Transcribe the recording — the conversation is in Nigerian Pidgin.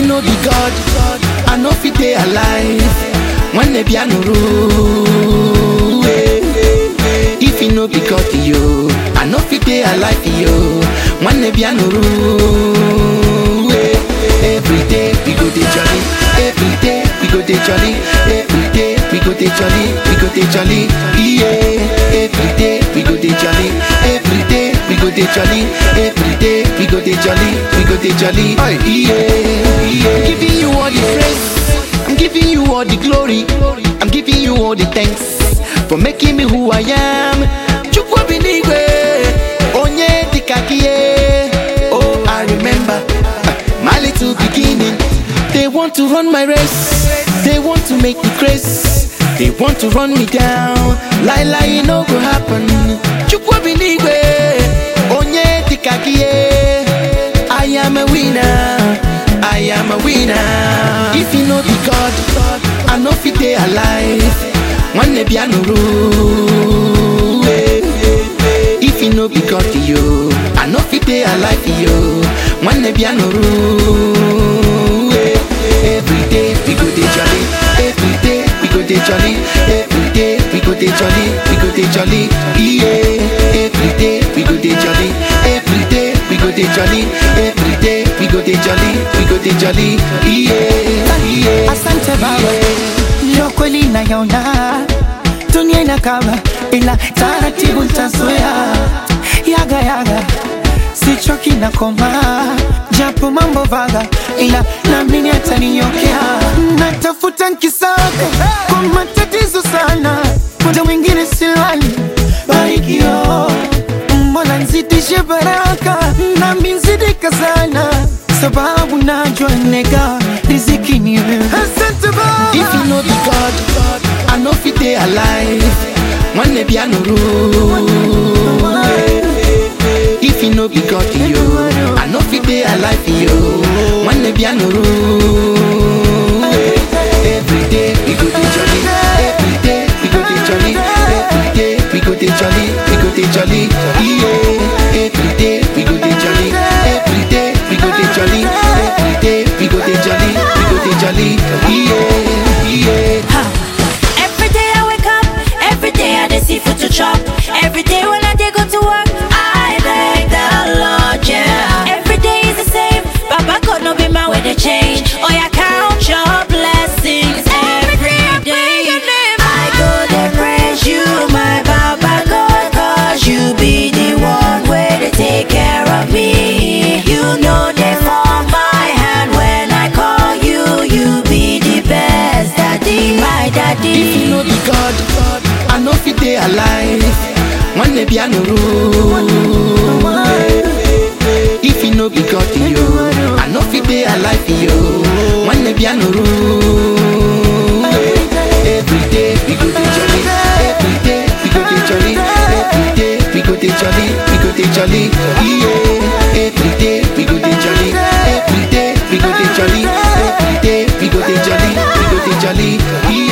no be God, I no fit dey alive when the piano roll. If you no be God, yo, I no fit dey alive, yo, when the piano roll. Every day we go dey jolly, every day we go dey jolly, every day we go dey jolly, we go dey jolly, yeah. Every day we go dey jolly, every day we go dey jolly, every day we go dey jolly, we go dey jolly, yeah. yeah. I'm giving you all the praise, I'm giving you all the glory, I'm giving you all the thanks for making me who I am. Chukwu binigwe, onye dikakie. Oh, I remember uh, my little beginning. They want to run my race, they want to make me crazy. They want to run me down, lie lie, it no go happen. Chukwu binigwe, onye dikakie. I am a winner, I am a winner. If you know the God, I know fit dey alive. When the piano roll, if you know be God, yo, I know fit dey alive, yo. When the piano roll, every day we go dey jolly, every day we go dey jolly, every day we go dey jolly, we go dey jolly, yeah. Every day we go dey jolly, every day we go dey jolly, every day we go dey jolly, we go dey jolly, yeah, yeah. Asante Baba, leo kweli nayaona dunia inakaba, ila taratibu ntazoea. Yaga yaga, sichoki na koma, japo mambo vaga, ila naamini ataniokea. Natafuta nkisaka kwa matatizo sana, muda mwingine silali barikio, mbona nzidishe baraka nami nzidika sana, sababu najua nega riziki ni wewe. Asante Baba. If you know the God, I know fit dey alive when the piano roll. If you know be God, yo, I know fit dey alive, yo, when the piano roll. Every day we go dey jolly, every day we go dey jolly, every day we go dey jolly, we go dey jolly, yeah. Every day we go dey jolly, every day we go dey jolly, every day we go dey jolly, we go dey jolly, yeah, yeah. Every day I wake up, every day I dey see food to chop. Every day when I dey go to work, I thank the Lord, yeah. Every day is the same, Baba God no be man with the change. Oh yeah, count your blessings every day. I go dey praise you, my Baba God, 'cause you be the one where they take care of me. You know they form my hand when I call you. You be the best daddy, my daddy. If you know the God, I know fit dey alive when the piano roll. If you know be God, yo, I know fit dey alive, yo, when the piano roll. Every day we go dey jolly, every day we go dey jolly, every day we go dey jolly, we go dey jolly, yeah. Every day we go dey jolly, every day we go dey jolly, every day we go dey jolly, we go dey jolly, yeah.